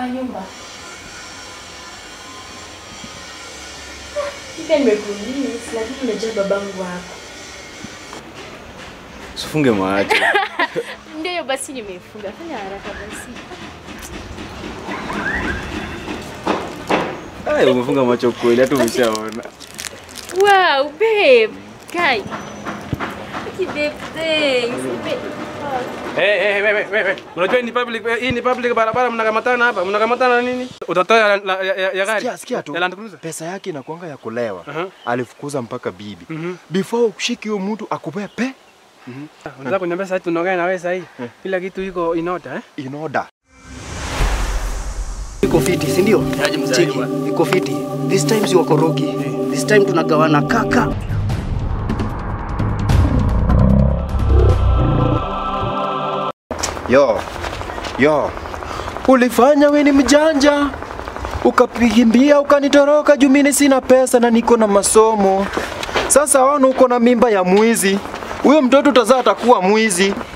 nyumba. Pia nimekuuliza lakini unajua babangu wako. Usifunge macho. Ndio hiyo basi nimefunga. Fanya haraka basi. Ai, umefunga macho kweli hata umeshaona. Wow, babe. Kai. Okay, babe, thanks. Babe. Eh, eh, wewe, wewe. Unajua hii ni public, hii ni public barabara mnakamatana hapa. Mnakamatana nini? Utatoa ya, ya, ya, ya gari. Sikia, sikia tu. Ya Land Cruiser. Pesa yake inakuanga ya kulewa. Aha. Alifukuza mpaka bibi. Mhm. Before ushiki huyo mtu akupea pe Unataka kuniambia sasa tunaongea na wewe sasa hii. Kila kitu iko in order eh? in order. Iko fiti, si ndio? Cheki, iko fiti. This time si wakorogi. This time tunagawana kaka. Yo. Yo. Ulifanya we ni mjanja. Ukapigimbia ukanitoroka juu mimi sina pesa na niko na masomo. Sasa wana uko na mimba ya mwizi. Huyo mtoto utazaa atakuwa mwizi.